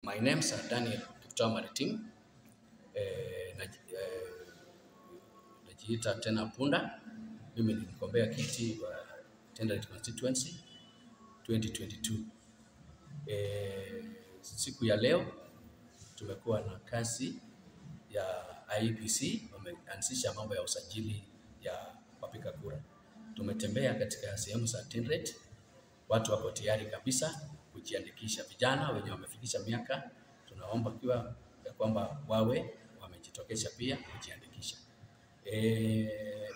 My names are Daniel Kiptoo Maritim. Eh, naji- eh, najiita tena Punda. Mimi ni mgombea kiti wa Tenderet constituency 2022. Eh, siku ya leo tumekuwa na kazi ya IEBC, wameanzisha mambo ya usajili ya wapiga kura. Tumetembea katika sehemu za Tenderet, watu wako tayari kabisa kujiandikisha. Vijana wenye wamefikisha miaka, tunaomba kiwa ya kwamba wawe wamejitokeza pia kujiandikisha. E, e,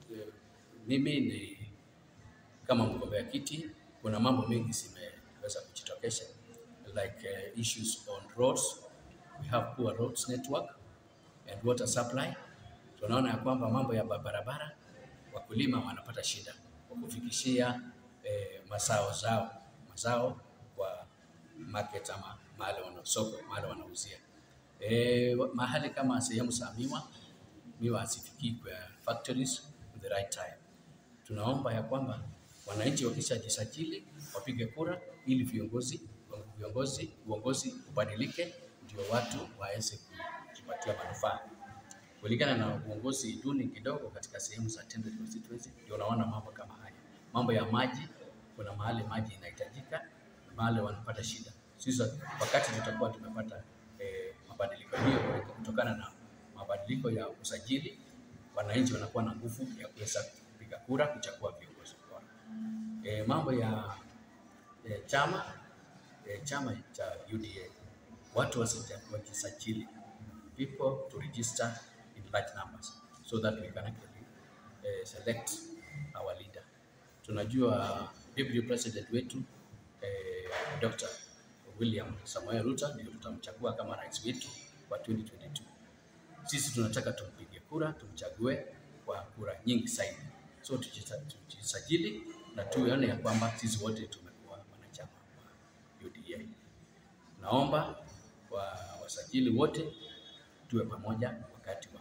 mimi ni kama mgombea kiti, kuna mambo mengi zimeweza kujitokeza like uh, issues on roads. We have poor roads network and water supply. Tunaona ya kwamba mambo ya barabara, wakulima wanapata shida kwa kufikishia eh, mazao zao mazao kwa market ama mahali wana soko mahali wanauzia. Eh, mahali kama sehemu za miwa miwa hazifikii kwa factories with the right time. Tunaomba ya kwamba wananchi wakishajisajili wapige kura ili viongozi viongozi uongozi ubadilike, ndio watu waweze kujipatia manufaa. Kulingana na uongozi duni kidogo katika sehemu za Tenderet constituency, ndio unaona mambo kama haya. Mambo ya maji, kuna mahali maji inahitajika, mahali wanapata shida. Sisi wakati tutakuwa tumepata eh, mabadiliko hiyo kutokana na mabadiliko ya usajili, wananchi wanakuwa na nguvu ya kuweza kupiga kura kuchagua viongozi bora. E, mambo ya e, chama e, chama cha UDA watu wasija- wajisajili, people to register in large numbers so that we can actually eh, select our leader. Tunajua deputy president wetu eh, Dr. William Samoei Ruto ndio tutamchagua kama rais wetu wa 2022. Sisi tunataka tumpige kura, tumchague kwa kura nyingi zaidi. So tujisa- tujisajili na tuone ya kwamba sisi wote tumekuwa wanachama wa UDA. Naomba wa wasajili wote tuwe pamoja wakati